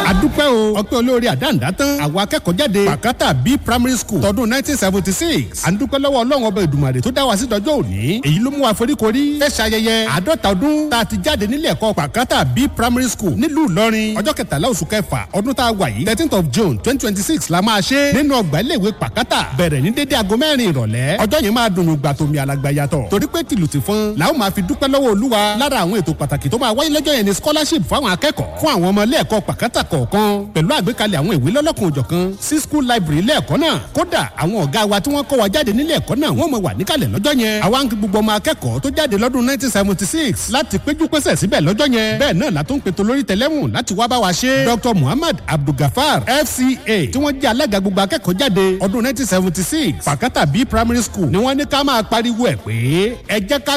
adúpẹ́ o ọpẹ́ olórí àdáǹdá tán àwọn akẹ́kọ̀ọ́ jáde pàkátà b primary school tọdún nineteen seventy six à ń dúpẹ́ lọ́wọ́ ọlọ́run ọba ìdùmarè tó dá wa sí dọjọ́ òní èyí ló mú wa foríkorí fẹ́ ṣayẹyẹ àádọ́ta ọdún tá a ti jáde nílé ẹ̀kọ́ pàkátà b primary school nílùú ìlọrin ọjọ́ kẹtàlá oṣù kẹfà ọdún tá a wà yìí thirteenth of june twenty twenty six la máa ṣe nínú ọgbà iléèwé pàkátà bẹ̀rẹ̀ ní dédé aago mẹ́rin ìrọ̀lẹ́ ọjọ́ yẹn máa dùn gbà tómi alàgbà yàtọ̀ torí pé tìlù ti fún làwọn máa fi dúpẹ́ lọ́wọ́ olúwa lára àwọn ètò pàtàkì tó máa wáyé lọ́jọ́ yẹn ni scholarship fáwọn akẹ́kọ̀ọ́ fún àwọn ọmọ ilé ẹ̀kọ́ pàkátà kọ̀ọ̀kan pẹ̀lú àgbékalẹ̀ àwọn ìwé lọ́lọ́kan òjọ̀kan sí school library ilé ẹ̀kọ́ náà kódà àwọn ọ̀gá wa tí wọ́n kọ́ wa jáde nílé ẹ̀kọ́ náà wọ́n mọ̀ wà níkàlẹ̀ lọ́jọ́ yẹn àwa ń kí gbogbo ọmọ akẹ́kọ̀ọ́ tó jáde lọ́dún 1976 láti péjú pésẹ̀ síbẹ̀ lọ́jọ́ yẹn bẹ́ẹ̀ náà la tó ń pètò lórí tẹlẹ́mù láti wá bá wa ṣe dr muhammad abdulgafar fca tí wọ́n jẹ́ alága gbogbo akẹ́kọ̀ọ́ jáde ọdún 1976 pàkátà b primary school ni wọ́n ní ká máa pariwo ẹ̀ pé ẹ jẹ́ ká